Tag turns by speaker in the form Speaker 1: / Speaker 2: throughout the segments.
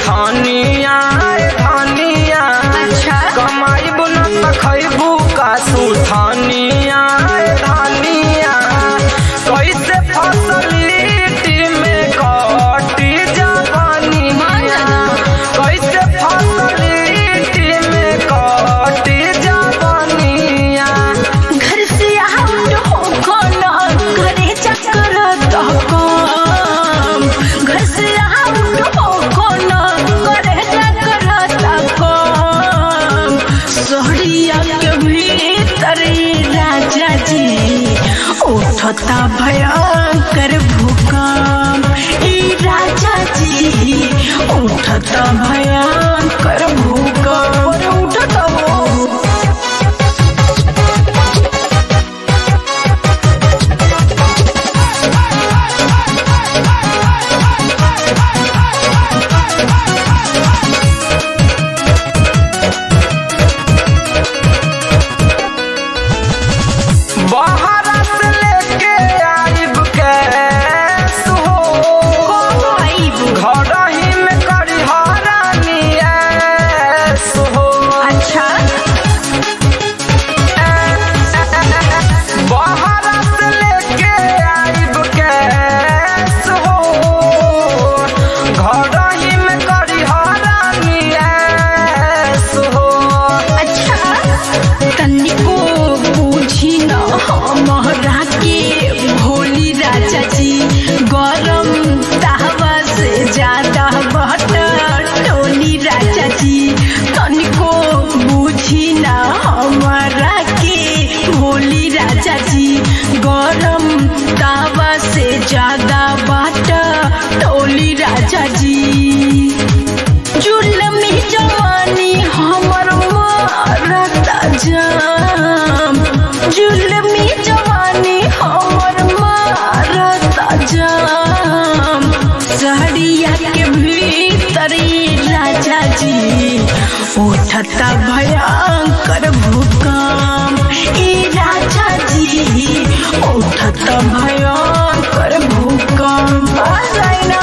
Speaker 1: सुथानिया धानिया
Speaker 2: अच्छा
Speaker 1: कमाइब न त खैबू का सुथानिया धानिया कैसे फसलीटी में कटी जवानिया कैसे फसलीटी में कटी जवानिया
Speaker 2: घर से आउट हो कोना घरे चक्कर तो कम घर से आउट हो कोना घरे चक्कर तो कम सोहरिया के भीतर राजा जी उठता भयंकर भूकंप ई राजा जी उठता भयंकर भूकंप उठता हो
Speaker 1: बाहर से लेके आइब के सुहो घर ही में करी हरानिया सुहो
Speaker 2: अच्छा
Speaker 1: बाहर से लेके आइब के सुहो घर ही में करी हरानिया सुहो
Speaker 2: अच्छा तनिको पूछी न हमरा के भोली राजा जी गरम तावा से ज्यादा बटर टोली राजा जी तनिको पूछी न हमरा के भोली राजा जी गरम तावा से ज्यादा बटर टोली राजा जी जुलमी जवानी हमर मारता जाम जुलमी जवानी हमर मारता जाम सहरिया के भीतर राजा जी उठता भयंकर भूकंप ई राजा जी उठता भयंकर भूकंप आ जाए ना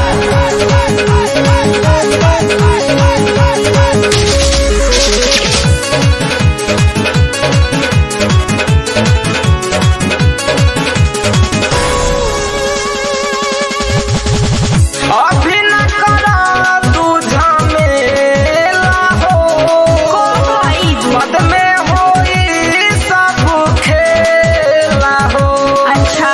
Speaker 1: अभी न करा तू झमेला हो मद में होई सब खेला हो
Speaker 2: अच्छा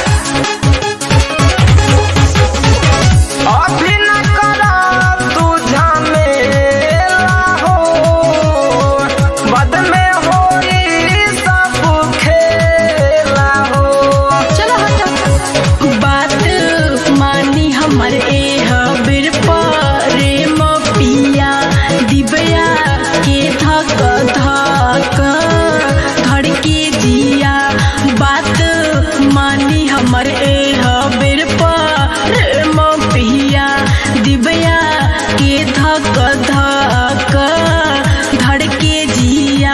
Speaker 1: अभी न करा तू झमेला हो मद में होई सब खेला हो
Speaker 2: चलो हटो बात मानी हमर ए हबिर प्रेम पिया दिबया के धक धक धड़ के जिया बात मानी हमर ए हबिर प्रेम पिया दिबया के धक धक धड़ के जिया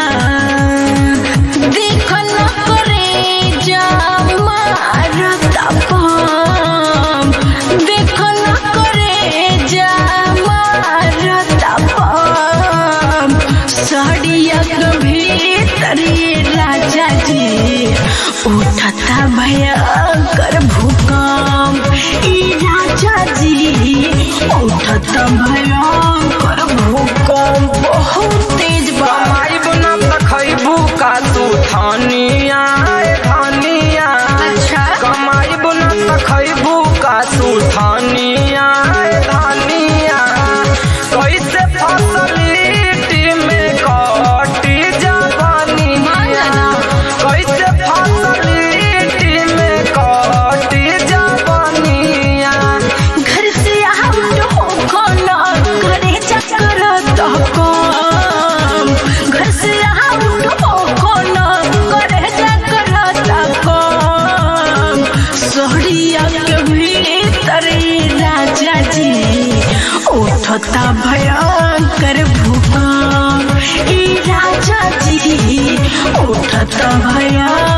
Speaker 2: देख न करे जा मारता पाम देख न करे जा मारता पाम साड़िया के भीतर राजा जी उठता भयंकर भूकंप ई राजा जी उठता भयंकर भूकंप बहुत तेज बा
Speaker 1: कमाइब न त खैबू का सुथानिया धानिया
Speaker 2: अच्छा
Speaker 1: कमाइब न त खैबू का सुथानिया धानिया कैसे फसलीटी में कटी जवानिया कैसे फसलीटी में कटी जवानिया
Speaker 2: घर से आउट हो खाना घरे चक्कर तो कम घर से आउट हो खाना घरे चक्कर तो कम सोहरिया के भीतर राजा जी उठता भयंकर भूकंप ई राजा जी उठता भयंकर